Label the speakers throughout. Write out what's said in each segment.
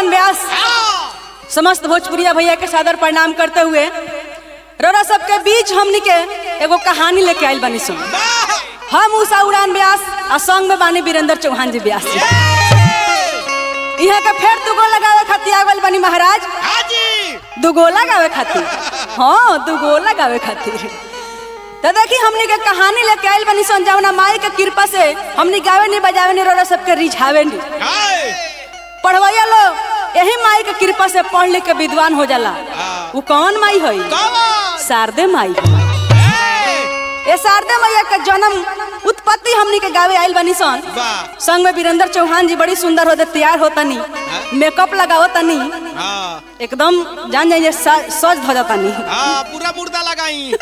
Speaker 1: उड़ान व्यास समस्त भोजपुरिया भैया के सादर प्रणाम करते हुए रोरा सबके बीच हमनी के एगो कहानी लेके आइल बानी सुन हम उषा उड़ान व्यास आ संग में बानी वीरेंद्र चौहान जी व्यास जी यहाँ के फेर दुगो लगावे खातिर आगल बानी महाराज दुगो लगावे खातिर हाँ दुगो लगावे खातिर तो देखी हमनी के कहानी लेके आइल बनी सन जौना माई के कृपा से हमनी गावे नहीं बजावे नहीं रोरा सबके रिझावे नहीं पढ़वैया लोग यही माई के कृपा से पढ़ लिख के विद्वान हो जाला वो कौन माई है शारदे माई ये शारदे मैया के जन्म उत्पत्ति हमनी के गावे आइल बनी सन
Speaker 2: वाह।
Speaker 1: संग में वीरेंद्र चौहान जी बड़ी सुंदर होते तैयार होता नी मेकअप लगाओ तनी एकदम जान जाइए सा- सज धो जाता नी
Speaker 2: पूरा मुर्दा लगाई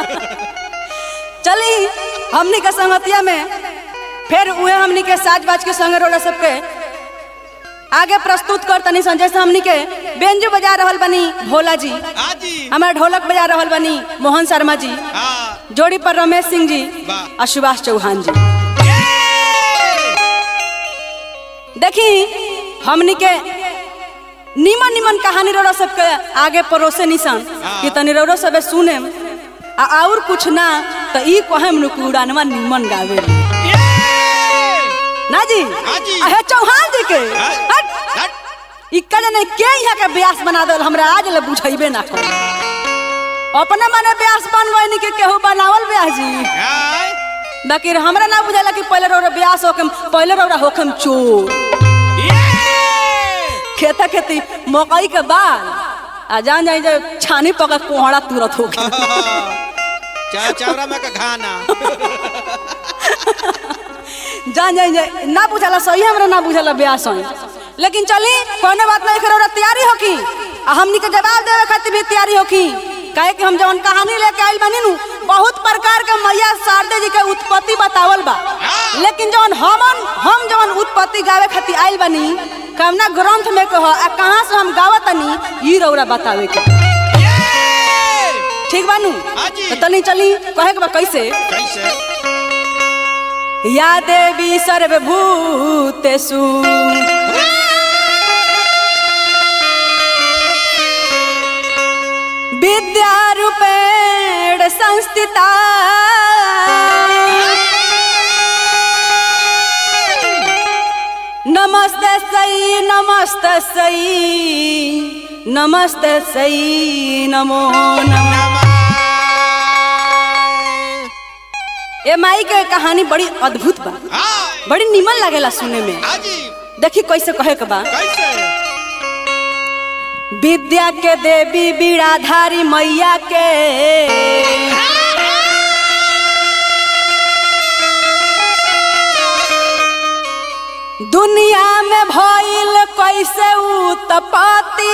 Speaker 1: चली हमनी के संगतिया में फिर उहे हमनी के साज बाज के संग रोला सबके आगे प्रस्तुत कर तनी सन जैसे हमनी के बेंजो बजा रहल बनी भोला जी
Speaker 2: हाजी
Speaker 1: हमारे ढोलक बजा रहल बनी मोहन शर्मा जी
Speaker 2: हाँ
Speaker 1: जोड़ी पर रमेश सिंह जी
Speaker 2: वाह।
Speaker 1: और सुभाष चौहान जी देखी हमनी के निमन निमन कहानी रोड़ा सबके आगे परोसे निशान
Speaker 2: हाँ।
Speaker 1: कि तनी रोड़ा सबे सुने आ और कुछ ना तो ई कहेम नु कि उड़ानवा निमन गावे ना जी
Speaker 2: जी।
Speaker 1: अहे चौहान जी के
Speaker 2: हाँ।
Speaker 1: हट
Speaker 2: हट।
Speaker 1: इक्का ने के यहाँ के ब्यास बना दल हमरा आज ले बुझाइबे ना कर अपने मने ब्यास बनवैनी के केहू बनावल ब्यास जी
Speaker 2: हाय।
Speaker 1: बाकी हमरा ना बुझाला कि पहले रौरा ब्यास होके पहले रौरा होखम चोर खेता खेती मकई के बाल आ जान जाई जे छानी पका कोहड़ा तुरत हो गया
Speaker 2: चा चावरा में का खाना
Speaker 1: जान जाई जे ना बुझाला सही हमरा ना बुझाला ब्यास होई लेकिन चली कोनो बात नहीं करो तैयारी होकी आ हमनी के जवाब देवे खातिर भी तैयारी होकी काहे कि हम जवन कहानी लेके आइल बानी नु बहुत प्रकार के मैया शारदे जी के उत्पत्ति बतावल बा लेकिन जवन हमन हम जवन उत्पत्ति गावे खातिर आइल बानी कवना ग्रंथ में कह आ कहाँ से हम गावतनी ई रौरा बतावे के ठीक बानू
Speaker 2: हाँ जी।
Speaker 1: तो तनी चली कहे के बा कैसे
Speaker 2: कैसे
Speaker 1: या देवी सर्वभूतेषु विद्यारूपेण संस्थिता नमस्ते सई नमस्ते सई नमस्ते सई नमो नमः ए माई के कहानी बड़ी अद्भुत बा
Speaker 2: हाँ
Speaker 1: बड़ी निमन लागेला सुने में
Speaker 2: हाजी
Speaker 1: देखी कैसे कहे के बा
Speaker 2: कैसे
Speaker 1: विद्या के देवी बीड़ाधारी मैया के दुनिया में भइल कैसे उत्पत्ति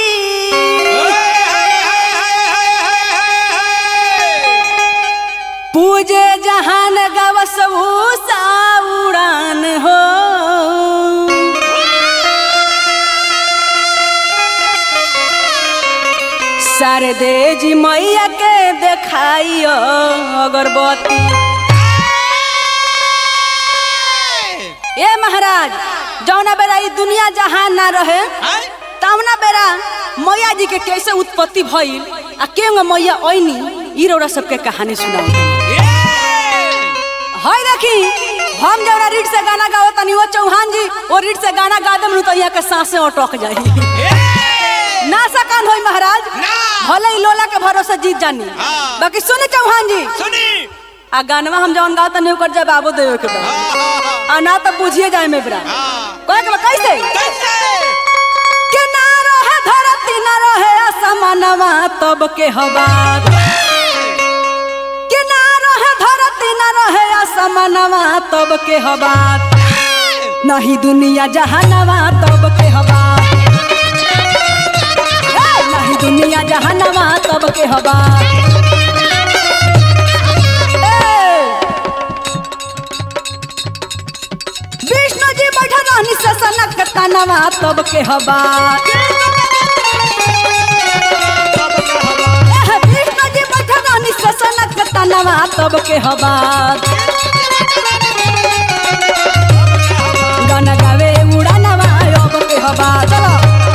Speaker 1: पूजे जहान गवस भूषा उड़ान हो शारदे जी मैया के देखाइयो अगरबत्ती ए महाराज जौना बेरा ई दुनिया जहान ना रहे तौना बेरा मैया जी के कैसे उत्पत्ति भइल आ केंग मैया ऐनी ई रौरा सबके कहानी सुनाऊ हाय देखी हम जौना रीड से गाना गाओ तनी वो चौहान जी वो रीड से गाना गा दम तो यहाँ के सांसें अटक जाई ना सकान होई महाराज
Speaker 2: ना।
Speaker 1: भले ही लोला के भरोसे जीत जानी
Speaker 2: हाँ।
Speaker 1: बाकी सुनी चौहान जी
Speaker 2: सुनी
Speaker 1: आ गानवा हम जौन गाओ तनी ओकर जवाबो देवे के बा आ ना तो बुझिए जाए में बरा कहे के बा कैसे के ना रहे धरती ना रहे असमानवा तब के हवा के ना रहे धरती ना रहे असमानवा तब के हवा नहीं दुनिया जहानवा तब के हवा ए, नहीं दुनिया जहानवा तब के हवा ए, विष्णु जी बैठा रहनी से सनक तनवा तब के हवा एह, विष्णु जी बैठा रहनी से सनक तनवा तब के हवा गाना गावे उड़ानवा अब के हवा चलो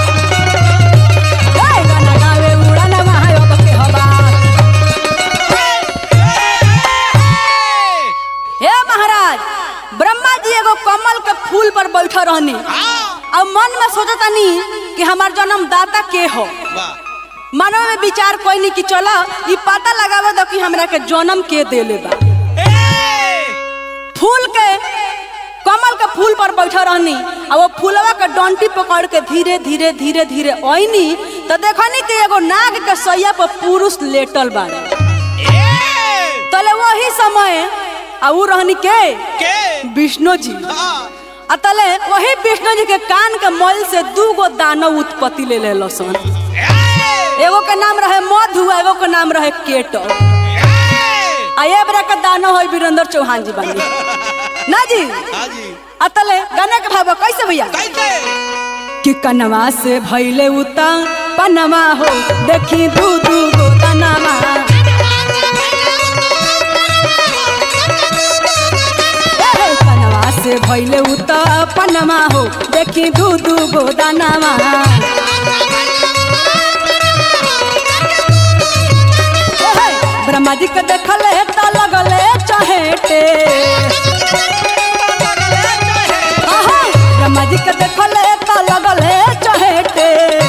Speaker 1: सोचतानी कि हमार जन्मदाता के हो
Speaker 2: वाह
Speaker 1: मनवा में विचार कोई नहीं कि चलो ई पता लगावे दो कि हमरा के जन्म के देले बा
Speaker 2: ए
Speaker 1: फूल के कमल के फूल पर बैठा रहनी आ वो फूलवा के डंटी पकड़ के धीरे धीरे धीरे धीरे ओइनी तो देखनी कि एगो नाग के सैया पर पुरुष लेटल बाड़े
Speaker 2: ए
Speaker 1: तले वही समय आ ऊ रहनी के
Speaker 2: के
Speaker 1: विष्णु जी
Speaker 2: हाँ
Speaker 1: आ तले वही विष्णु जी के कान के मल से दू गो दानव उत्पत्ति ले ले सन
Speaker 2: ए
Speaker 1: एगो के नाम रहे मधु आ एगो के नाम रहे केट
Speaker 2: ए
Speaker 1: आ ये बरा के दानव है वीरेंद्र चौहान जी बनी ना जी
Speaker 2: हाँ जी
Speaker 1: आ तले गाने के भाव कैसे भैया
Speaker 2: कैसे
Speaker 1: कि कनवा से भैले उता पनमा हो देखी दू दू गो दनमा ए, कनवा से भैले उता पनमा हो देखी दू दू गो दनमा ए, ब्रह्मा जी के देखले त लगले चहेटे आहा, ब्रह्मा जी के देखले त लगले चहेटे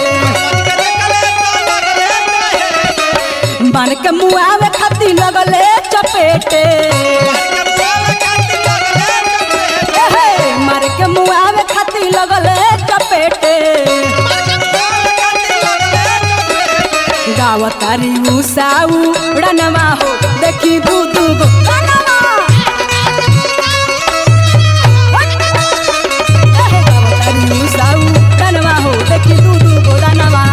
Speaker 1: बन के मुआवे खाती लगले चपेटे एहे, मार के मुआवे खाती लगले चपेटे गावतारी उसाऊ रनवा हो देखी दू दू गो रनवा। एहे, गावतारी उसाऊ रनवा हो देखी दू दू गो रनवा।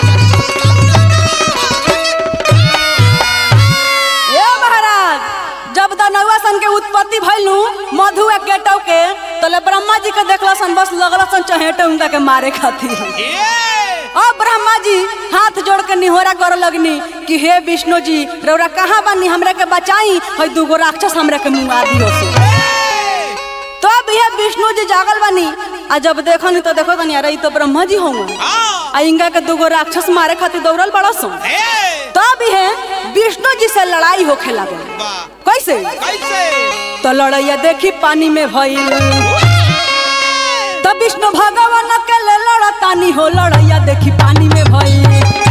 Speaker 1: ए महाराज जब दनौआ सन के उत्पत्ति भइलू मधु आ केटव के तले ब्रह्मा जी के देखला सन बस लगला सन चहेटे उनका के मारे खातिर अब ब्रह्मा जी हाथ जोड़ के निहोरा कर लगनी कि हे विष्णु जी रौरा कहाँ बानी हमरा के बचाई है दूगो राक्षस हमरा के मुंगा दियो से तो अब ये विष्णु जी जागल बानी आ जब देखनी तो देखो तनी अरे ई तो ब्रह्मा जी होंगे आ इनका के दूगो राक्षस मारे खातिर दौड़ल बड़ा सो तब ये विष्णु जी से लड़ाई होखे लागल कैसे तो लड़ैया देखी पानी में भइल तब विष्णु भगवान के ले लड़तानी हो लड़ैया देखी पानी में भइल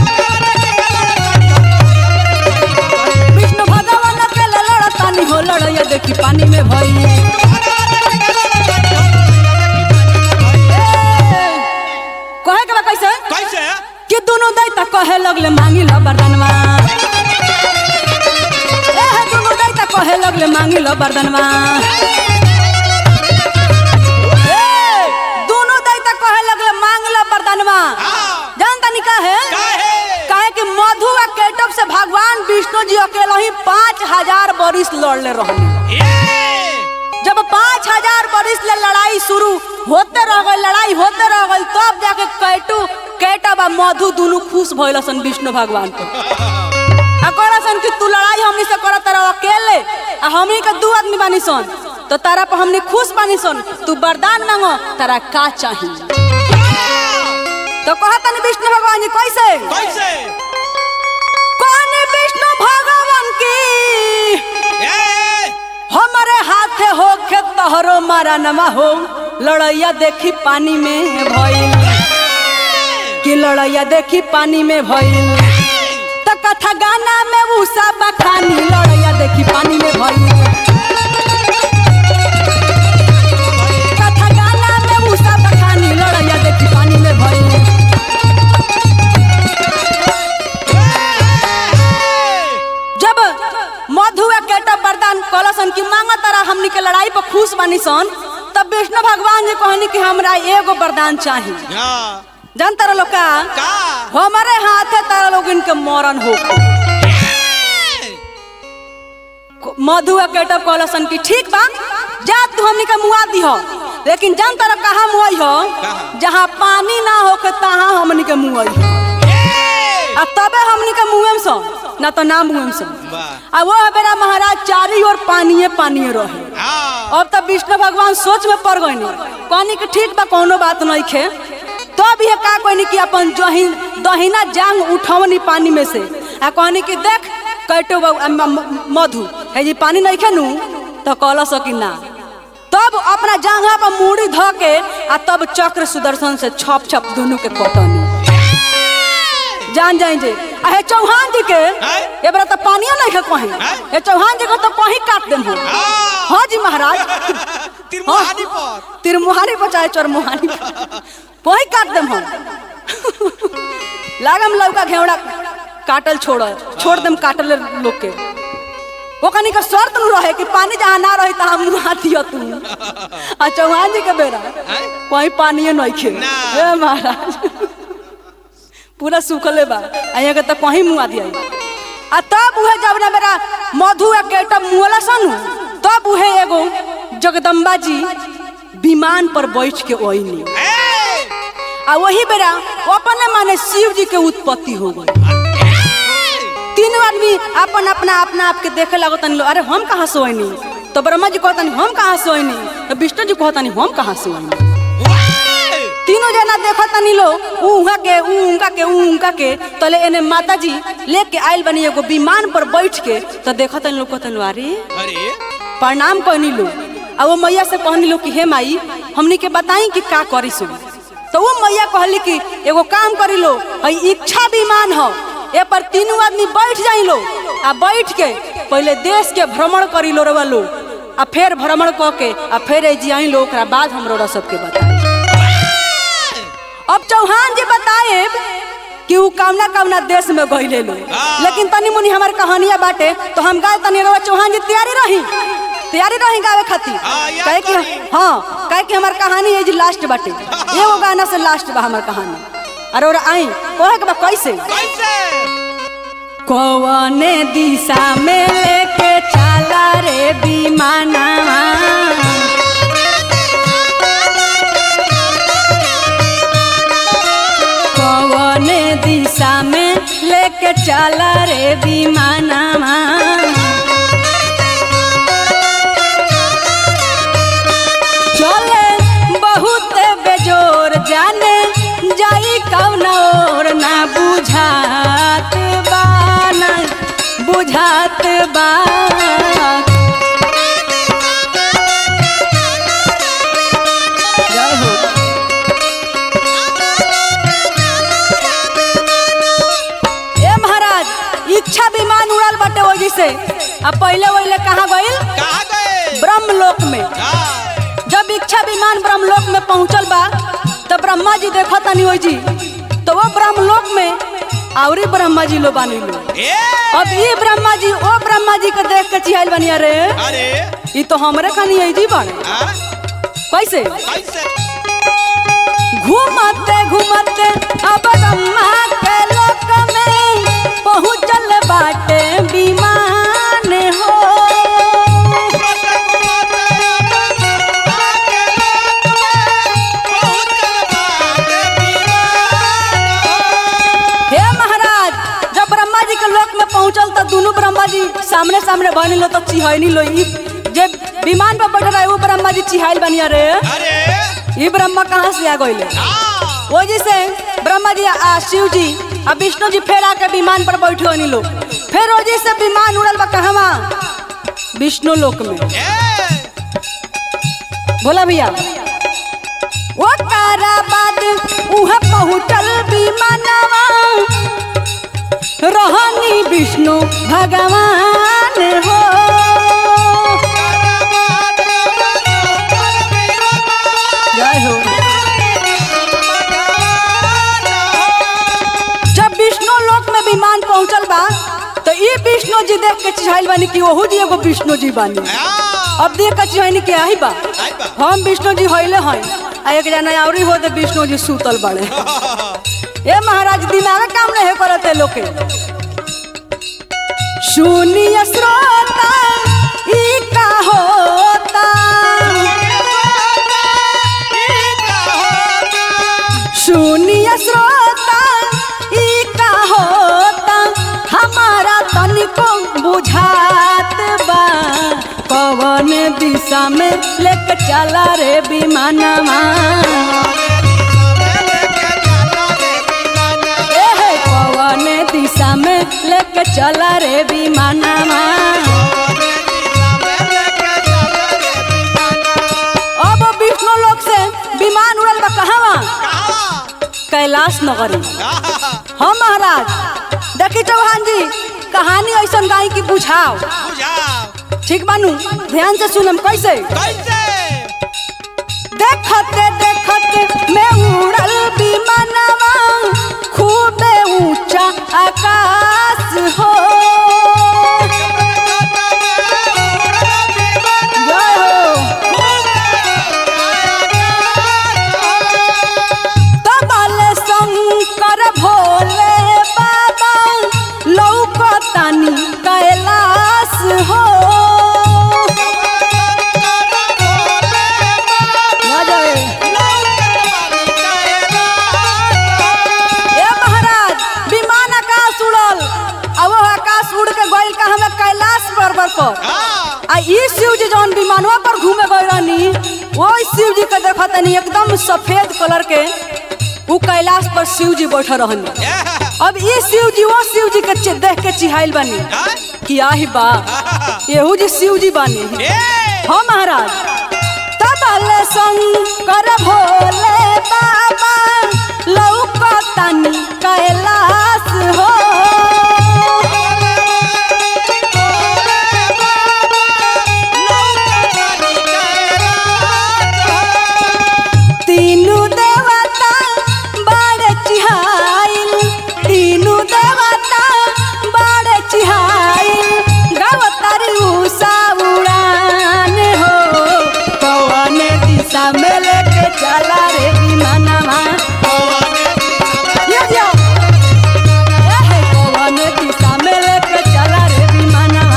Speaker 1: विष्णु भगवान के ले लड़तानी हो लड़ैया देखी पानी में भइल कहे के बा कैसे कि दोनों दैता कहे लगले मांगी लो वरदानवा ए हे दोनों दैता कहे लगले मांगी लो वरदानवा ए, दोनों दैता कहे लगले मांग लो वरदानवा जानता नहीं का है काहे कि मधु आ केटव से भगवान विष्णु जी अकेले ही पाँच हजार बरिस लड़ले रहनी जब पाँच हजार बरिस ले लड़ाई शुरू होते रह गई लड़ाई होते रह गई तब जाके कैटू केटव आ मधु दोनों खुश भइल सन विष्णु भगवान को आ कहला सन कि तू लड़ाई हमनी से करत रह अकेले आ हमनी के दू आदमी बानी सन तो तारा पर हमनी खुश बानी सन तू वरदान मांगो तारा का चाहिए तो कहतन विष्णु भगवान जी कैसे कौन विष्णु भगवान की हमारे हाथे होखे तोहरो मारा नमा हो लड़ैया देखी पानी में भइल कि लड़ैया देखी पानी में भइल त कथा गाना में उषा बखानी लड़ैया देखी पानी में भइल कथा गाना में उषा बखानी लड़ैया देखी पानी में भइल जब मधु आ केटा वरदान कलसन की मांगा तारा हमनी के लड़ाई पर खुश बानी सन तब विष्णु भगवान जी कहनी कि हमरा एगो वरदान चाहिए जान तारा लोग का हमारे हाथे तारा लोग इनके मरण हो मधु आ केटब कहलसन कि ठीक बा जा तू हमनी के मुआ दिह लेकिन जान तारा कहाँ मुआई हो
Speaker 2: कहाँ?
Speaker 1: जहाँ पानी ना होके तहाँ हमनी के मुआई हो आ तबे हमनी के मुएम सो ना तो ना मुएम सो
Speaker 2: वाह।
Speaker 1: आ वो बेरा महाराज चारी ओर पानिए पानिए रहे अब तब विष्णु भगवान सोच में पड़ गई कहनी कि ठीक बा कोनो बात नहीं खे तो भी ये का कहनी कि अपन जही दहिना जांग उठवनी पानी में से आ कहनी कि देख कैटो बाबू, आ, म- म- मधु है जी पानी नहीं खे नू तो कहल सकी ना तब अपना जांघा पर मूड़ी ध के आ तब चक्र सुदर्शन से छप छप दोनों के कटनी जान जाए जे आ हे चौहान जी के
Speaker 2: हैं?
Speaker 1: ए बरा तो पानियो नहीं है कहीं
Speaker 2: हैं?
Speaker 1: हे चौहान जी को तो कहीं काट देम हम
Speaker 2: हाँ।
Speaker 1: हाँ जी महाराज
Speaker 2: तिरमुहानी पर
Speaker 1: तिरमुहानी पर चाहे चरमुहानी पर वही काट देम हम लागम लौका घेवड़ा काटल छोड़ छोड़ देम काटल लोग के वो कनी का शर्त न रहे कि पानी जहाँ ना रहे तहाँ मुँह दियो तू आ चौहान जी के बेरा
Speaker 2: हैं?
Speaker 1: वहीं पानिए नहीं खे
Speaker 2: ना।
Speaker 1: ए महाराज पूरा सूखले बा आ यहाँ के तो कहीं मुँह दिया आ तब उहे जब ना मेरा मधु के तब मुँहला सन तब उहे एगो जगदम्बा जी विमान पर बैठ के ओइनी
Speaker 2: ए!
Speaker 1: आ वही बेरा अपने माने शिव जी के उत्पत्ति हो गई तीनों आदमी अपन अपना अपना आप के देखे लगो तनी लो अरे हम कहाँ सोइनी तो ब्रह्मा जी कहतनी हम कहाँ सोइनी तो विष्णु जी कहतनी हम कहाँ सोइनी
Speaker 2: वाह!
Speaker 1: तीनों जना देखो तनी लो ऊ उहाँ के ऊ उनका के ऊ उनका के तले एने माता जी लेके आइल बनी एगो विमान पर बैठ के तो देखो तनी लो कहतनी लो अरे
Speaker 2: अरे
Speaker 1: प्रणाम कहनी लो आ वो मैया से कहनी लो कि हे माई हमनी के बताई कि का करी सो तो वो मैया कहली कि एगो काम करी लो हई इच्छा विमान हो ए पर तीनों आदमी बैठ जाई लो आ बैठ के पहले देश के भ्रमण करी लो रवा लो आ फिर भ्रमण क के आ फिर जी आई लो ओकरा बाद हम रोड़ा सबके बताई अब चौहान जी बताए कि ऊ कामना कामना देश में गईले लो
Speaker 2: हाँ।
Speaker 1: लेकिन तनी मुनी हमार कहानियां बाटे तो हम गाय तनी रवा चौहान जी तैयारी रही तैयारी रही गावे खातिर
Speaker 2: हाँ, याद
Speaker 1: काहे कि
Speaker 2: करी।
Speaker 1: हाँ काहे कि हमार कहानी ये जी लास्ट बाटे एगो गाना से लास्ट बा हमार कहानी अरे और आई कहे के बा कैसे
Speaker 2: कैसे
Speaker 1: कौने दिशा में लेके चला रे विमानवा कौने दिशा में लेके चला रे विमानवा चले बहुत बेजोर जाने जाई कौन और ना बुझात बा ना बुझात बा जय हो ए महाराज इच्छा विमान उड़ल बाटे वही से अब पहले वही कहाँ गइल
Speaker 2: कहा गए
Speaker 1: ब्रह्मलोक में
Speaker 2: हाँ,
Speaker 1: जब इच्छा विमान ब्रह्मलोक में पहुंचल बा तब ब्रह्मा जी देखो तनी ओई जी तो वो ब्रह्मलोक में आवरी ब्रह्मा जी लो बानी लो
Speaker 2: ए
Speaker 1: अब ये ब्रह्मा जी ओ ब्रह्मा जी के देख के चिहाइल बनी अरे
Speaker 2: अरे
Speaker 1: ये तो हमरे खानी है जी बाड़े
Speaker 2: हाँ,
Speaker 1: कैसे
Speaker 2: कैसे
Speaker 1: घूमते घूमते अब ब्रह्मा के लोक में पहुंचल बाटे विमान हो हे महाराज जब ब्रह्मा जी के लोक में पहुंचल तो दोनों ब्रह्मा जी सामने सामने बनी लो तो चिहनी लो ई जे विमान पर बैठ रहे वो ब्रह्मा जी चिहाइल बनी अरे
Speaker 2: अरे
Speaker 1: ई ब्रह्मा कहाँ से आ गइले
Speaker 2: हाँ,
Speaker 1: वो जी से ब्रह्मा जी आ शिव जी आ विष्णु जी फेर आके विमान पर बैठे होनी लो फिर वो जी से विमान उड़ल बा कहवा विष्णु लोक में
Speaker 2: ए
Speaker 1: बोला भैया वो तारा बाद उहे पहुंचल विमानवा रहनी विष्णु भगवान हो जय हो जब विष्णु लोक में विमान पहुंचल बा तो ये विष्णु जी देख के चिहाइल बानी कि ओहू जी एगो विष्णु जी बानी
Speaker 2: हाँ,
Speaker 1: अब देख के चिहाइनी के आई बा
Speaker 2: आई बा।
Speaker 1: हम विष्णु जी होइले हई आ एक जना औरी हो दे विष्णु जी सूतल बड़े ए महाराज दिमाग काम नहीं करते लोग के शून्य श्रोता ई का होता शून्य श्रोता ई का होता हमारा तनिको बुझात बा कवन दिशा में लेके चला रे विमानवा ए कवन दिशा में लेके चला रे विमानवा कैलाश नगरी हाँ महाराज देखी चौहान जी कहानी ऐसा गाई की बुझाओ
Speaker 2: बुझाओ
Speaker 1: ठीक बानू ध्यान से सुनम कैसे
Speaker 2: कैसे
Speaker 1: देखते देखते मैं उड़ल विमानवा खूबे ऊंचा आकाश हो जय हो तबल शंकर भोले बाबा लौकतानी कैलाश हो ना जाए ए महाराज विमान आकाश उड़ल अब वो आकाश उड़ के गइल का हमें कैलाश पर्वत पर आ ई शिव जी जौन विमानवा पर घूमे गए रहनी वो शिव जी के देखा तनी एकदम सफेद कलर के उ कैलाश पर शिव जी बैठे रहनी अब ई शिव जी वो शिव जी के चे- देख के चिहाइल बानी कि आही बा येहू जी शिव जी बानी हाँ महाराज तबल शंकर भोले बाबा लौकतानी कैलाश हो तीनू देवता बड़े चिहाइल तीनू देवता बड़े चिहाइल गावतारी उषा उड़ान हो कौन दिशा में लेके चला रे विमानवा ये दियो। ए हे, कौन दिशा में लेके चला रे विमानवा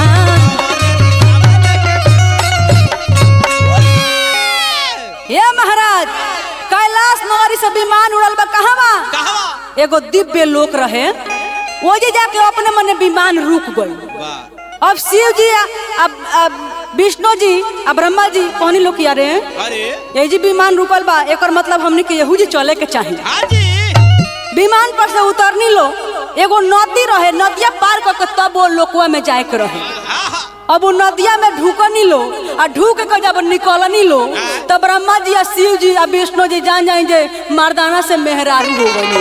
Speaker 1: ये महाराज कैलाश नगरी से विमान उड़ल बा कहवा एगो दिव्य लोक रहे वो जे जाके अपने मने विमान रुक गई अब शिव जी आ- अब अब विष्णु जी आ ब्रह्मा जी कहनी लोग यारे
Speaker 2: अरे
Speaker 1: ये जी विमान रुकल बा एकर मतलब हमनी के यहू जी चले के चाहिए
Speaker 2: हाजी
Speaker 1: विमान पर से उतरनी लो एगो नदी रहे नदिया पार करके तब वो लोकवा में जाए के रहे अब वो नदिया में ढूकनी लो आ ढूक के जब निकलनी लो तब ब्रह्मा जी आ शिव जी आ विष्णु जी जान जाए जे मर्दाना से मेहरारू हो गई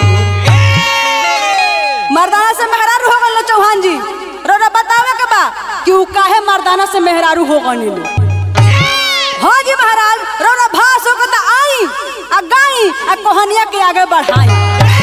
Speaker 1: मर्दाना से मेहरारू हो गई चौहान जी रोरा बतावे के बा कि उ काहे मर्दाना से मेहरारू हो गई लो हाँ जी महाराज रोरा भास हो के तो आई आ गाई आ कहानिया के आगे बढ़ाई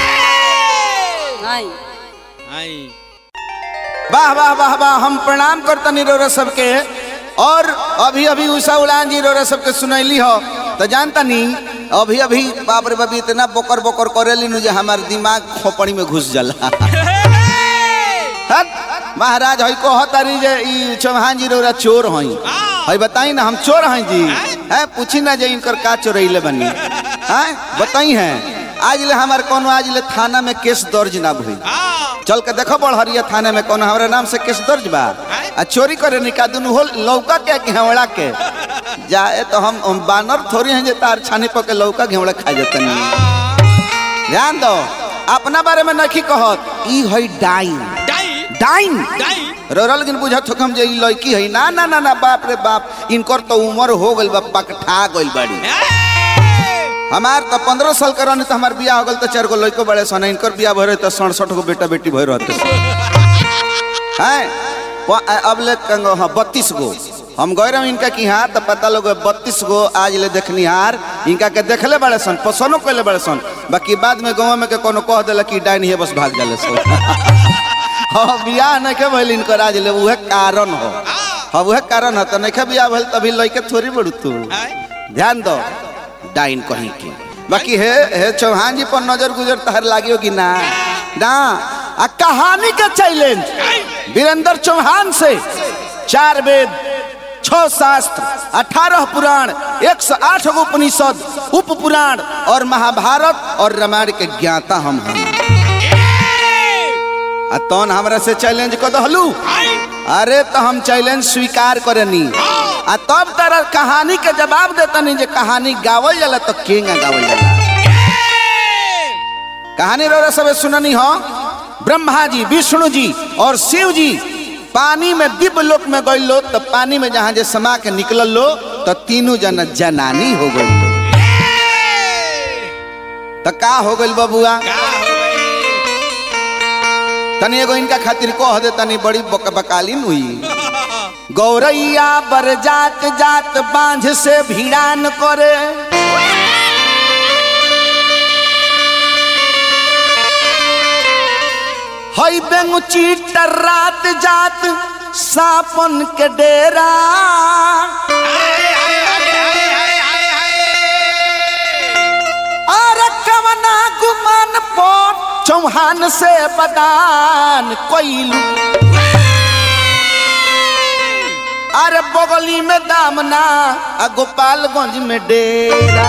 Speaker 1: आई
Speaker 2: आई
Speaker 3: वाह वाह वाह वाह हम प्रणाम करतनी रोरा सबके और अभी अभी उषा उड़ान जी रोरा सबके सुनैली हो तो जानता नी अभी अभी बाप रे बाप इतना बोकर बोकर करेली नु जे हमार दिमाग खोपड़ी में घुस जाला हट महाराज हई कहतारी जे ई चौहान जी रोरा चोर हई हई बताई ना हम चोर हई जी है पूछी ना जे इनकर का चोरैले बनी हैं बताई हैं आज ले हमार कोनो आज ले थाना में केस दर्ज ना भई चल के देखो बड़हरिया थाने में कौन हमारे नाम से केस दर्ज बा आ चोरी करे निका दुनु हो लौका के घेवड़ा के जाए तो हम, हम बानर थोड़ी हैं जे तार छानी पर के लौका घेवड़ा खा जते नहीं ध्यान दो अपना बारे में नखी कहत ई हई डाइन
Speaker 2: डाई
Speaker 3: डाइन
Speaker 2: डाई
Speaker 3: रोरल गिन बुझत हम जे ई लड़की हई ना ना ना ना बाप रे बाप इनकर तो उम्र हो गइल बा पकठा गइल बड़ी हमार तो पंद्रह साल के रहनी तो हमार बियाह हो गल तो चार गो लड़को बड़े सन इनकर बियाह भरे तो सड़सठ गो बेटा बेटी भर रहते हैं प- अब ले कंगो हाँ बत्तीस गो हम गए रहे इनका की हाँ तो पता लोग बत्तीस गो आज ले देखनी हार इनका के देखले बड़े सन पसंदो कैले बड़े सन बाकी बाद में गाँव में के कोनो कह दिला कि डाइन ही बस भाग जाले सन हाँ बियाह नहीं के भइल इनकर आज ले उहे कारण हो हाँ उहे कारण है तो नहीं के बियाह भइल तभी लइके थोड़ी बड़ू तू ध्यान दो डाइन कहीं की बाकी हे हे चौहान जी पर नजर गुजर तहर लागियो कि ना ना आ कहानी के चैलेंज वीरेंद्र चौहान से चार वेद छह शास्त्र अठारह पुराण एक सौ आठ गो उपनिषद उप पुराण और महाभारत और रामायण के ज्ञाता हम हम आ तौन हमरा से चैलेंज कर दहलू अरे तो हम चैलेंज स्वीकार करनी आ तब तरह कहानी के जवाब देतनी जे कहानी गावल जाला तो केंगा गावल जाला कहानी रो सब सुननी हो ब्रह्मा जी विष्णु जी और शिव जी पानी में दिव्य लोक में गई लो तो पानी में जहाँ जे समा के निकलल लो तो तीनों जन जनानी हो गई लो तो का हो गई बबुआ
Speaker 2: का
Speaker 3: तनी एगो इनका खातिर कह दे तनी बड़ी बक बकालीन हुई गौरैया बर जात जात बांझ से भिड़ान करे हई बेंगुची रात जात सापन के डेरा और कवना गुमान पर चौहान से बदान कोइलू अरे बगली में दामना आ गोपालगंज में डेरा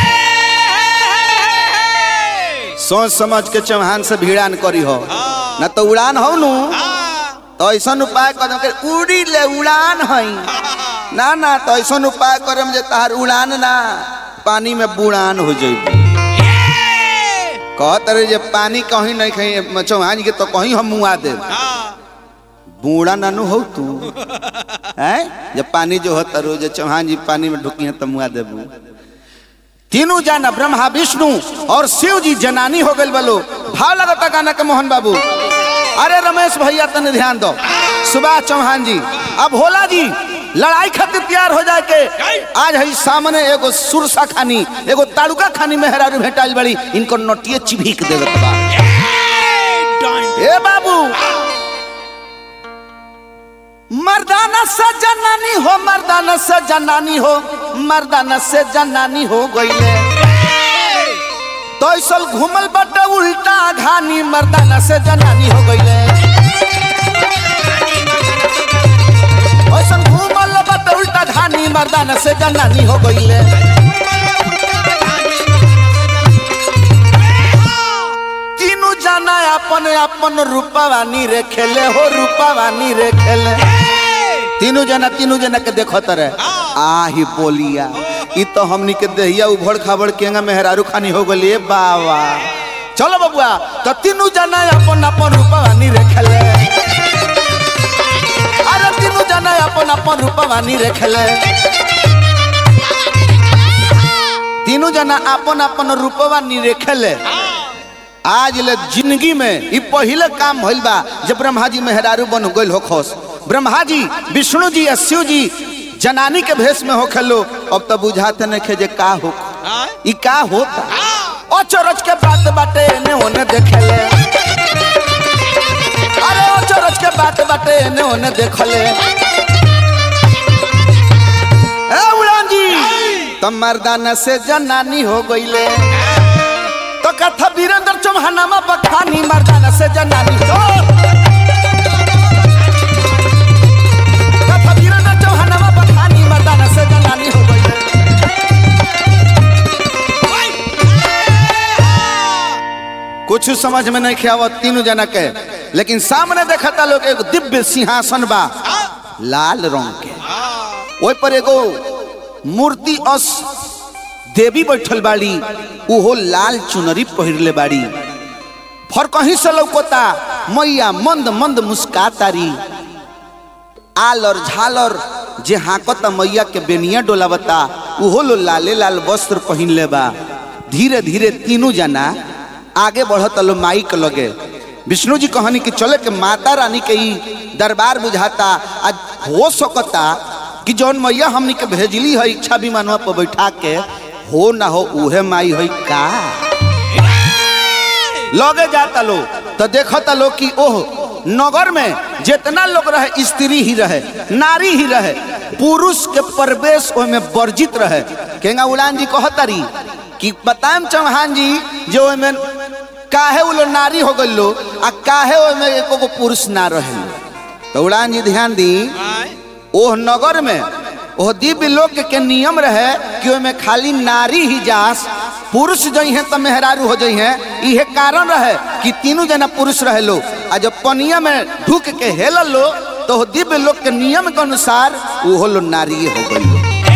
Speaker 3: सोच समझ के चौहान से भिड़ान करी हो न तो उड़ान हो नु तो ऐसा उपाय कर के उड़ी ले उड़ान हई ना ना तो ऐसा उपाय करम जे तहार उड़ान ना पानी में बुड़ान हो जाई कहत रहे जे पानी कहीं नहीं कहीं चौहान के तो कहीं हम मुआ दे बूढ़ा नानू हो तू हैं जब पानी जो होता रोज चौहान जी पानी में ढुकी तो मुआ देबू तीनों जाना ब्रह्मा विष्णु और शिव जी जनानी हो गए बोलो भाव लगता गाना के मोहन बाबू अरे रमेश भैया तने ध्यान दो सुभाष चौहान जी अब होला जी लड़ाई खातिर तैयार हो जाए के आज है सामने एगो सुरसा खानी एगो तालुका खानी मेहरारू भेटाइल बड़ी इनको नोटिए चिभिक देवे बा ए बाबू मर्दाना से जनानी हो मर्दाना से जनानी हो मर्दाना से जनानी हो गईले तो ऐसल घूमल बट उल्टा घानी मर्दाना से जनानी हो गईले ऐसल घूमल बट उल्टा घानी मर्दाना से जनानी हो गईले तीनों जाना अपन अपन रूपावानी रे खेले हो रूपावानी रे खेले तीनों जना तीनों जना के देखो तरे आही बोलिया ई तो हमनी के देहिया उभड़ खाबड़ केंगा मेहरारू खानी हो गली बाबा चलो बबुआ तो तीनों जना अपन अपन रूपावानी रे खेले अरे तीनों जना अपन अपन रूपावानी रे खेले तीनों जना अपन अपन रूपवानी रे खेले आज ले जिंदगी में ई पहले काम भइल बा जब ब्रह्मा जी मेहरारू बन गइल हो खोस ब्रह्मा जी विष्णु जी या शिव जी जनानी के भेष में हो खेलो अब तो बुझाते नहीं खे जे का हो ई का होता ओ चरच के बात बाटे ने ओने देखेले अरे ओ चरच के बात बाटे ने ओने देखले ए उड़ान जी तुम मर्दाना से जनानी हो गइले तो कथा वीरेंद्र चौहानामा बखानी मर्दाना से जनानी हो कथा वीरेंद्र चौहानामा बखानी मर्दाना से जनानी हो गई कुछ समझ में नहीं खियावत तीनों जना के लेकिन सामने देखा था लोग एक दिव्य सिंहासन बा लाल रंग के ओइ पर एगो मूर्ति अस देवी बैठल बाड़ी उहो लाल चुनरी पहिरले बाड़ी फर कहीं से लौकता मैया मंद मंद मुस्कातारी आलर झालर जे हाकत मैया के बेनिया डोलावता उहो लो लाले लाल वस्त्र पहिनले बा धीरे धीरे तीनों जना आगे बढ़त लो माई के लगे विष्णु जी कहनी कि चले के माता रानी के ई दरबार बुझाता आज हो सकता कि जौन मैया हमनी के भेजली है इच्छा विमानवा पर बैठा के हो ना हो उहे माई है का लगे जाता लो तो देखता लो कि ओह नगर में जितना लोग रहे स्त्री ही रहे नारी ही रहे पुरुष के प्रवेश में वर्जित रहे केंगा उड़ान जी कहतारी कि बताएम चौहान जी जो ओमे काहे वो लोग नारी हो गई लो आ काहे ओमे एको गो पुरुष ना रहे तो उड़ान जी ध्यान दी ओह नगर में ओह दिव्य लोक के नियम रहे कि ओमे खाली नारी ही जास पुरुष जई हैं तो मेहरारू हो जई हैं इहे कारण रहे कि तीनों जना पुरुष रहे लो आ जब पनिया में ढुक के हेल लो तो ओह दिव्य लोक के नियम के अनुसार वो लो नारी हो गई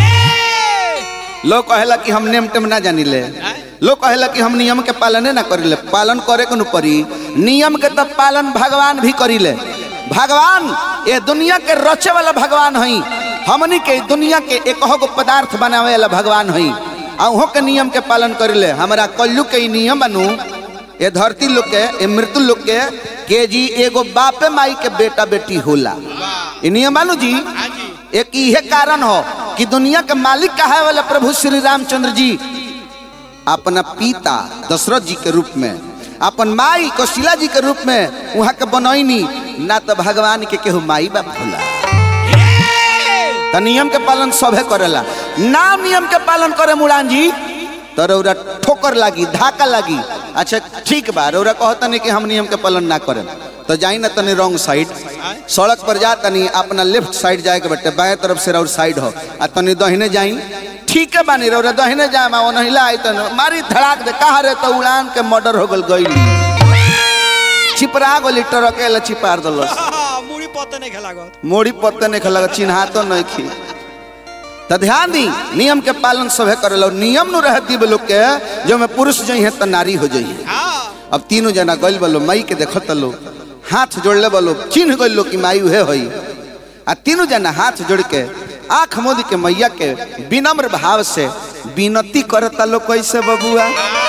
Speaker 3: लोग कहेला कि हम नेम टेम ना जानी ले लोग कहेला कि हम नियम के पालने ना करिले पालन करे के न परी नियम के तब पालन भगवान भी करिले भगवान ये दुनिया के रचे वाला भगवान हई हमनी के दुनिया के एक गो पदार्थ बनावे वाला भगवान हई अहों के नियम के पालन करिले हमारा कल्लू के ई नियम बनू ये धरती लोग के ये मृत्यु लोग के के जी एगो बापे माई के बेटा बेटी होला ई नियम मानू जी
Speaker 2: हाँ जी
Speaker 3: एक इहे कारण हो कि दुनिया के मालिक कहा वाला प्रभु श्री रामचंद्र जी अपना पिता दशरथ जी के रूप में अपन माई कौशिला जी के रूप में वहाँ के बनैनी ना तो भगवान के केहू माई बाप होला तो नियम के पालन सभे करेला ना नियम के पालन करे मुड़ान जी तो रौरा ठोकर लागी धाका लागी अच्छा ठीक बा रौरा कहता नहीं कि हम नियम के पालन ना करें तो जाई ना तनी रॉन्ग साइड सड़क पर जा तनी अपना लेफ्ट साइड जाए के बटे बाएं तरफ से रौर साइड हो आ तनी दहिने जाई ठीक है बानी रौरा दहिने जाए मा ओनहिला आई तन मारी धड़ाक दे कहा रे तो उड़ान के मर्डर हो गल गई छिपरा गोली टरके छिपार दलस
Speaker 2: मुड़ी पत्ते नहीं खेला गो
Speaker 3: मोड़ी पत्ते नहीं खलग चिन्हा तो नहीं खी तो ध्यान दी नियम के पालन सभे करे नियम नु रह दी लोग के जो में पुरुष जई है तो नारी हो जई है
Speaker 2: हाँ
Speaker 3: अब तीनों जना गइल बलो माई के देखत लो हाथ जोड़ले बलो चिन्ह गइल लो कि माई उहे होई आ तीनों जना हाथ जोड़ के आंख मोदी के मैया के विनम्र भाव से विनती करता लो कैसे बबुआ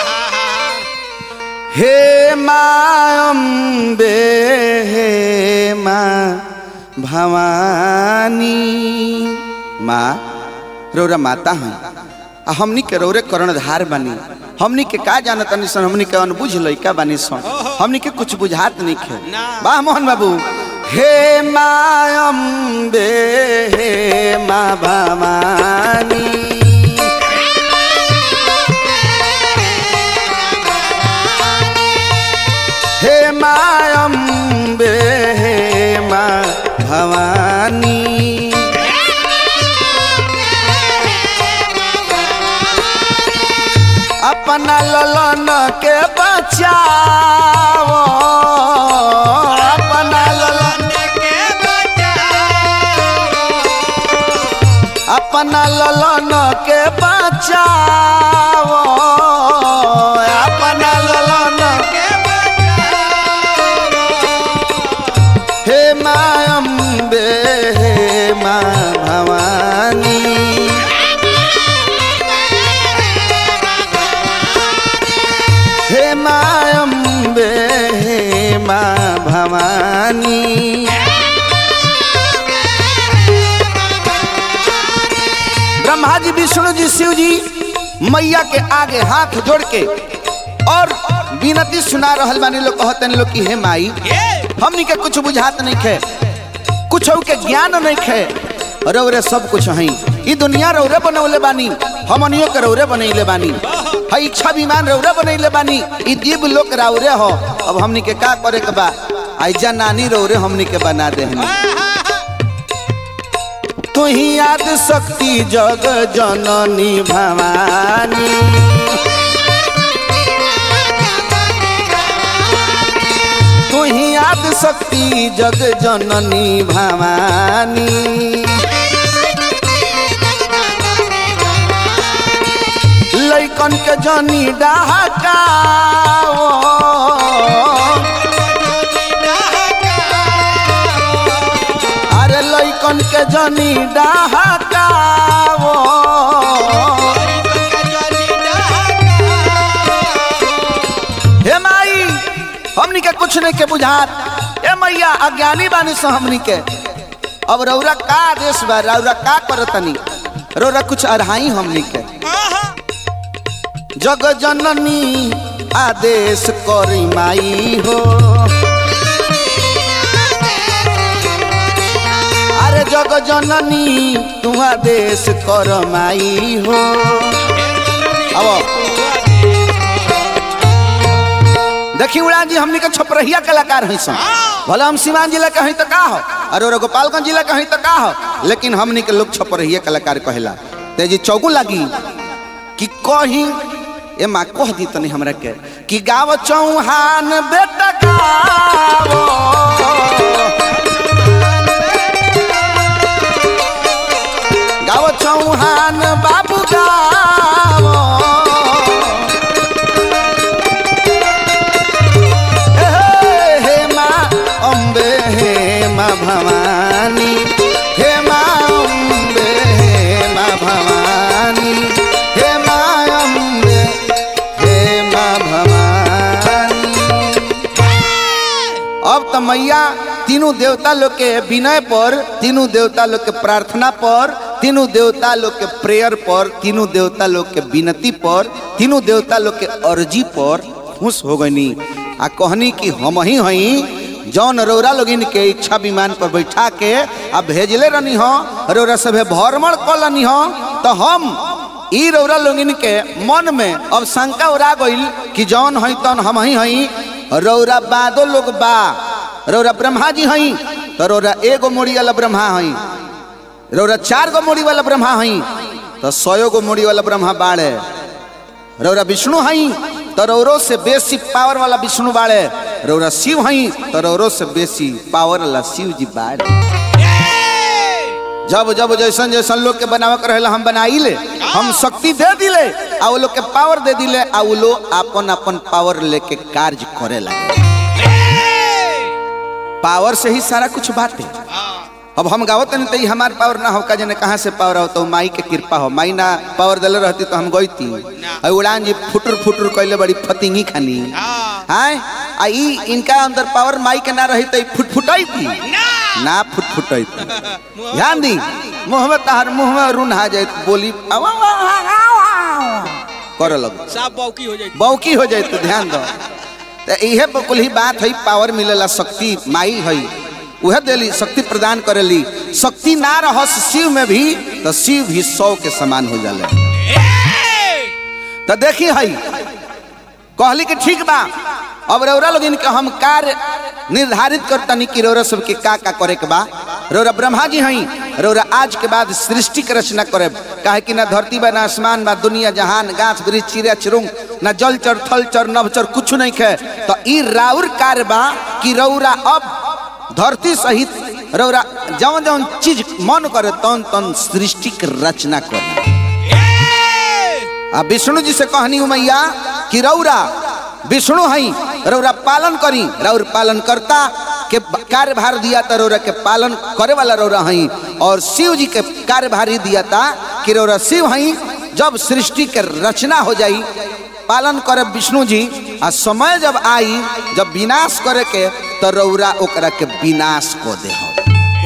Speaker 3: हे माँ अम्बे हे माँ भवानी माँ रौरा माता हैं आ हमनी के रौरे कर्णधार बनी हमनी के का जानत तनी सन हमनी के अनबुझ लइका बनी सन हमनी के कुछ बुझात नहीं खे
Speaker 2: ना।
Speaker 3: वाह मोहन बाबू हे माँ अम्बे हे माँ भवानी हे माँ अम्बे हे माँ भवानी अपना ललन के बचाओ अपना ललन अपना ललन के बचाओ अपना ललन हे माँ अम्बे हे माँ भवानी हे माँ अम्बे हे माँ भवानी ब्रह्मा जी विष्णु जी शिव जी मैया के आगे हाथ जोड़ के और विनती सुना रहल बानी लोग कहतन लोग कि हे माई हमनी के कुछ बुझात नहीं खे कुछ के ज्ञान नहीं खे रौरे सब कुछ हई ई दुनिया रौरे बनौले बानी हमनियो के रौरे बनैले बानी हई इच्छा विमान रौरे बनैले बानी ई दिव्य लोक रौरे हो अब हमनी के का करे के बा आइजा नानी रौरे हमनी के बना देहनी तू ही याद शक्ति जग जननी भवानी तू ही याद शक्ति जग जननी भवानी लैकन के जनी डहकाओ अरे लैकन के जनी डहकाओ हे माई हमनी के कुछ नहीं के बुझात ए मैया अज्ञानी बानी सो हमनी के अब रौरा का आदेश बा रौरा का करतनी रौरा कुछ अढ़ाई हमनी के जग जननी आदेश करी माई हो अरे जग जननी तू आदेश कर माई हो अब देखी उड़ान जी हमनी के छपरहिया कलाकार हैं सब भले हम सीवान जिला के हैं तो का हो और गोपालगंज जिला के हैं तो का हो लेकिन हमनी के लोग छपरहिया कलाकार कहेला ते जी चौगु लागी कि कहीं ए माँ कह दी तनी हमरा के कि गाव चौहान बेटा गावो गाव चौहान बाबू गावो हे हे माँ अम्बे हे माँ भवानी हे माँ अम्बे हे माँ भवानी हे माँ अम्बे हे माँ भवानी तो मैया तीनों देवता लोग के विनय पर तीनों देवता लोग के प्रार्थना पर तीनों देवता लोग के प्रेयर पर तीनों देवता लोग के विनती पर तीनों देवता लोग के अर्जी पर खुश हो गईनी आ कहनी कि हम ही हई जौन रौरा लोगिन के इच्छा विमान पर बैठा के आ भेजले रहनी हो रौरा सभे भ्रमण कलनी हो तो हम ई रौरा लोगिन के मन में अब शंका उड़ा गईल कि जौन हई तौन हम ही हई रौरा बादो लोग बा रौरा ब्रह्मा जी हई तो रौरा एगो मोड़ी वाला ब्रह्मा हई रौरा चार गो मोड़ी वाला ब्रह्मा हई तो सौ गो मोड़ी वाला ब्रह्मा बाड़े रौरा विष्णु हई तो रौरो से बेसी पावर वाला विष्णु बाड़े रौरा शिव हई तो रौरो से बेसी पावर वाला शिव जी बाड़े जब जब जैसन जैसन लोग के बनावे के रहेला हम बनाई ले हम शक्ति दे दिले आ वो लोग के पावर दे दिले आ वो लोग अपन अपन पावर लेके कार्य करे लगे पावर से ही सारा कुछ बात है अब हम गावत नहीं तो ई हमार पावर ना हो का जने कहाँ से पावर हो तो माई के कृपा हो माई ना पावर दिले रहती तो हम गईती और उड़ान जी फुटुर फुटुर कैले बड़ी फतिंगी खानी हाय आ ई इनका अंदर पावर माई के ना रही तो ई फुट फुटाई थी ना फुट फुटाई थी ध्यान दी मुंह में तहर मुंह में रून आ जाए बोली आवा, आवा, आवा, आवा, करे लगो
Speaker 2: साफ बौकी हो जाए
Speaker 3: बौकी हो जाए तो ध्यान दो तो इहे कुल ही बात है पावर मिलेला शक्ति माई है वह देली शक्ति प्रदान करेली शक्ति ना रहस शिव में भी तो शिव भी सौ के समान हो जाले तो देखी है कहली कि ठीक बा अब रौरा लोग इनके हम कार्य निर्धारित करतनी कि रौरा सबके का का करे के बा रौरा ब्रह्मा जी हई रौरा आज के बाद सृष्टि के रचना करे काहे कि ना धरती बा ना आसमान बा दुनिया जहान गाछ वृक्ष चिड़िया चिरुंग ना जल चर थल चर नभ चर कुछ नहीं खे तो ई राउर कार्य बा कि रौरा अब धरती सहित रौरा जौन जौन चीज मन करे तौन तौन सृष्टि के रचना करे आ विष्णु जी से कहनी हूँ मैया कि रौरा विष्णु हई रौरा पालन करी रौर पालन करता के कार्यभार दिया था रौरा के पालन करे वाला रौरा हई और शिव जी के कार्यभार ही दिया था कि रौरा शिव हई जब सृष्टि के रचना हो जाई पालन करे विष्णु जी आ समय जब आई जब विनाश करे के तो रौरा ओकरा के विनाश को दे हो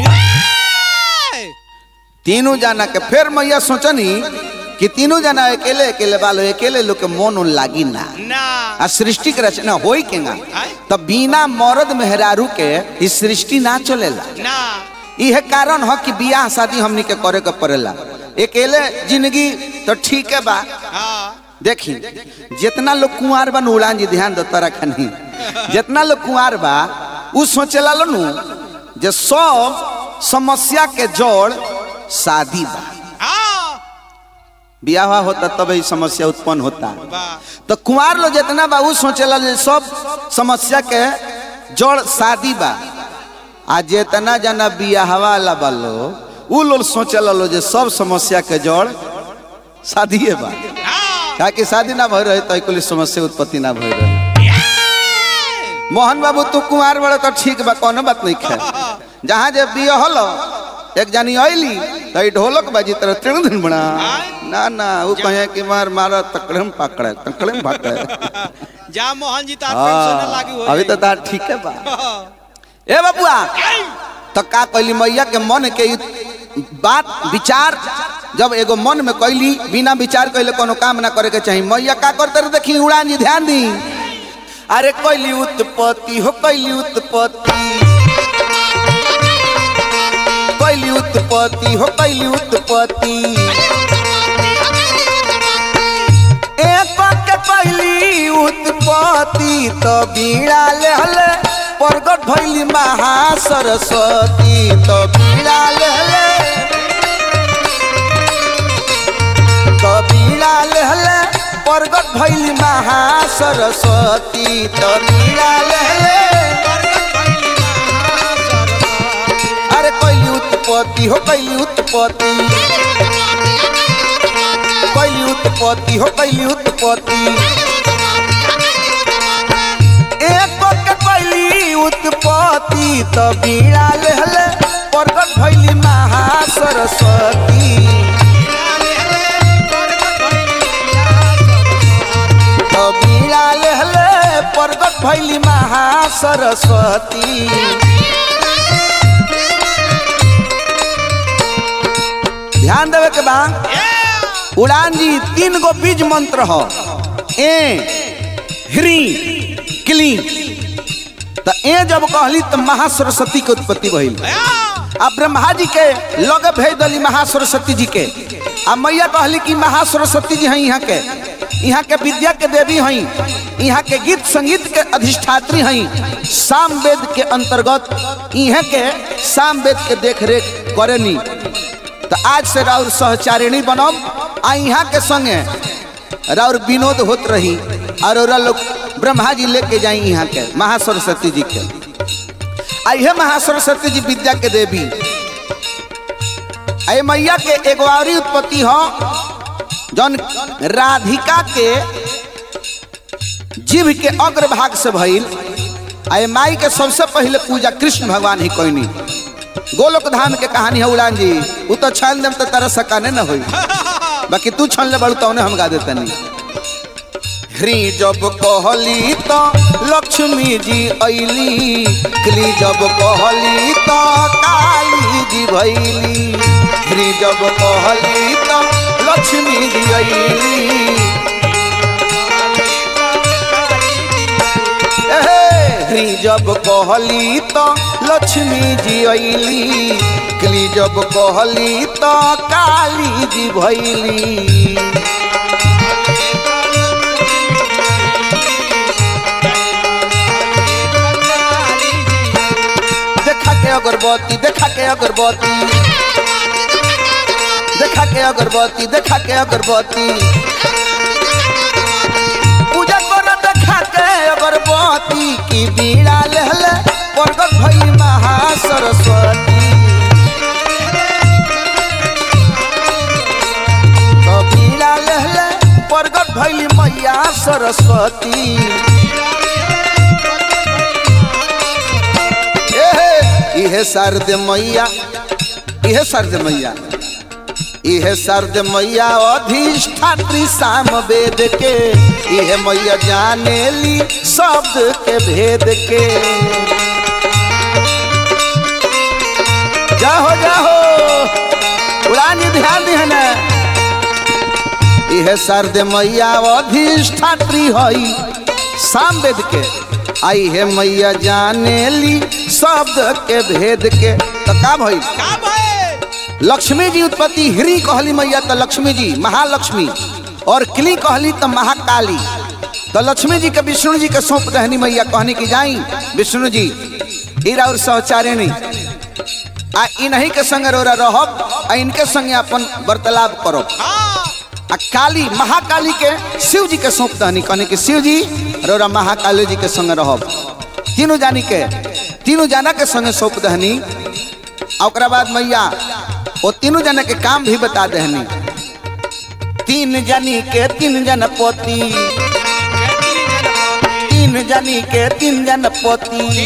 Speaker 3: तीनों जाना के फिर मैया सोचनी कि तीनों जना अकेले अकेले बालो अकेले लोग के मन उन लागी ना
Speaker 2: ना
Speaker 3: आ सृष्टि के रचना होई के ना
Speaker 2: आय?
Speaker 3: तब बिना मर्द मेहरारू के इस सृष्टि ना चलेला
Speaker 2: ना
Speaker 3: यह कारण हो कि बियाह शादी हमनी के करे के पड़ेला अकेले जिंदगी तो ठीक है बा
Speaker 2: हाँ
Speaker 3: देखी जितना लोग कुंवार बा उड़ान जी ध्यान दो तारा खनी जितना लोग कुंवार बा उ सोचेला लो नु जे सब समस्या के जड़ शादी बा
Speaker 2: हाँ
Speaker 3: बियाह होता तब ही समस्या उत्पन्न होता
Speaker 2: वाह
Speaker 3: तो कुंवार लोग जितना बा उ सोचेला जे सब समस्या के जड़ शादी बा आ जितना जना बियाह वाला बा लोग उ लोग सोचेला लो जे सब समस्या के जड़ शादीए बा
Speaker 2: हाँ
Speaker 3: काहे कि शादी ना भय रहे तो कुल समस्या उत्पत्ति ना भय रहे मोहन बाबू तू कुंवार बड़े तो ठीक बा कोनो बात नहीं खे जहाँ जब बियाह हलो एक जानी आईली तो ई ढोलक बाजी तरह तीन दिन बना ना ना वो कहे कि मार मारा तकड़े में पकड़े तकड़े में पकड़े
Speaker 2: जा मोहन जी तार पेंशन
Speaker 3: हाँ,
Speaker 2: लागू हो
Speaker 3: अभी तो तार ठीक है बा ए बबुआ तो का कहली मैया के मन के ई बात विचार जब एगो मन में कैली बिना विचार कैले कोनो काम ना करे के चाहिए मैया का करते रहे देखी उड़ान जी ध्यान दी अरे कैली उत्पत्ति हो कैली उत्पत्ति कैली उत्पत्ति हो कैली उत्पत्ति एक के कैली उत्पत्ति तो बीड़ा लेहले प्रगट भैली महा सरस्वती तो बीड़ा लेहले तो बीड़ा लेहले प्रगट भैली महा सरस्वती तो बीड़ा लेहले अरे कैली उत्पत्ति हो कैली उत्पत्ति कैली उत्पत्ति हो कैली उत्पत्ति एक के कैली उत्पत्ति तो बीड़ा लेहले प्रगट भैली महा सरस्वती तो बीड़ा लेहले प्रगट प्रकट भैली महा सरस्वती ध्यान देवे के बा उड़ान जी तीन गो बीज मंत्र हो ए ह्री क्ली तो ए जब कहली तो महासरस्वती के उत्पत्ति भइल आ ब्रह्मा जी के लगे भेज दली महासरस्वती जी के आ मैया कहली कि महासरस्वती जी हैं यहाँ के यहाँ के विद्या के देवी हैं यहाँ के गीत संगीत के अधिष्ठात्री हैं साम वेद के अंतर्गत यहाँ के साम वेद के देख रेख करेनी तो आज से राउर सहचारिणी बनब आ यहाँ के संगे राउर विनोद होत रही और ओरा लोग ब्रह्मा जी लेके जाई यहाँ के महासरस्वती जी के आइए महासरस्वती जी विद्या के देवी आई मैया के एगो और उत्पत्ति हो जौन राधिका के जीव के अग्रभाग से भइल आई माई के सबसे पहले पूजा कृष्ण भगवान ही कोई गोलोक धाम के कहानी है उड़ान जी उ तो छान देम तो तरह सकाने न होई बाकी तू छन ले बड़ू तो हम गा देते नहीं हरी जब कहली तो लक्ष्मी जी ऐली क्ली जब कहली तो काली जी भैली हरी जब कहली तो लक्ष्मी जी ऐली हरी जब कहली तो लक्ष्मी जी ऐली क्ली जब कहली तो काली जी भैली देखा के अगरबत्ती देखा के अगरबत्ती देखा के अगरबत्ती देखा के अगरबत्ती पूजा कर देखा के अगरबत्ती की बीड़ा लहले प्रगट भई महा सरस्वती तो बीड़ा लहले प्रगट भइली मैया सरस्वती एहे, इहे शारद मैया इहे शारद मैया इहे शारद मैया अधिष्ठात्री साम वेद के इहे मैया जाने ली शब्द के भेद के जाहो जाहो उड़ान जी ध्यान दी है ना इहे शारद मैया अधिष्ठात्री हई साम वेद के आई है मैया जाने ली शब्द के भेद के तो का भई
Speaker 2: का भाई
Speaker 3: लक्ष्मी जी उत्पत्ति हिरी कहली मैया तो लक्ष्मी जी महालक्ष्मी और क्ली कहली तो महाकाली तो लक्ष्मी जी के विष्णु जी के सौंप दहनी मैया कहनी की जाई विष्णु जी ईरा और सहचारिणी आ इन्हीं के संग रोरा रहब आ इनके संगे अपन वार्तालाप करो
Speaker 2: हाँ
Speaker 3: आ काली महाकाली के शिव जी के सौंप दहनी कहनी कि शिव जी रोरा महाकाली जी के संग रहब तीनों जानी के तीनों जाना के संगे सौंप दहनी आ ओकरा बाद मैया वो तीनों जना के काम भी बता दहनी तीन जनी के तीन जन पोती तीन जनी के तीन जन पोती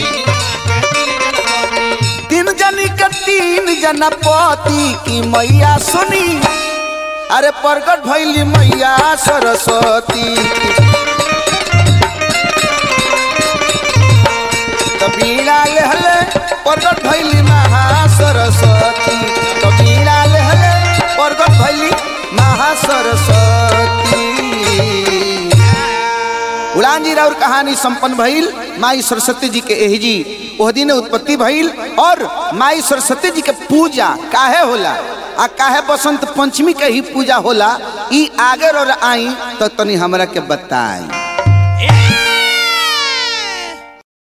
Speaker 3: तीन जनी के तीन जन पोती की मैया सुनी अरे प्रकट भैली मैया सरस्वती कबीरा लेहले प्रकट भैली महा सरस्वती कबीरा लेहले प्रकट भैली महा सरस्वती उड़ान जी राउर कहानी संपन्न भइल माई सरस्वती जी के एही जी ओह दिन उत्पत्ति भइल और माई सरस्वती जी के पूजा काहे होला आ काहे बसंत पंचमी के ही पूजा होला ई आगे और आई तो तनी हमरा के बताई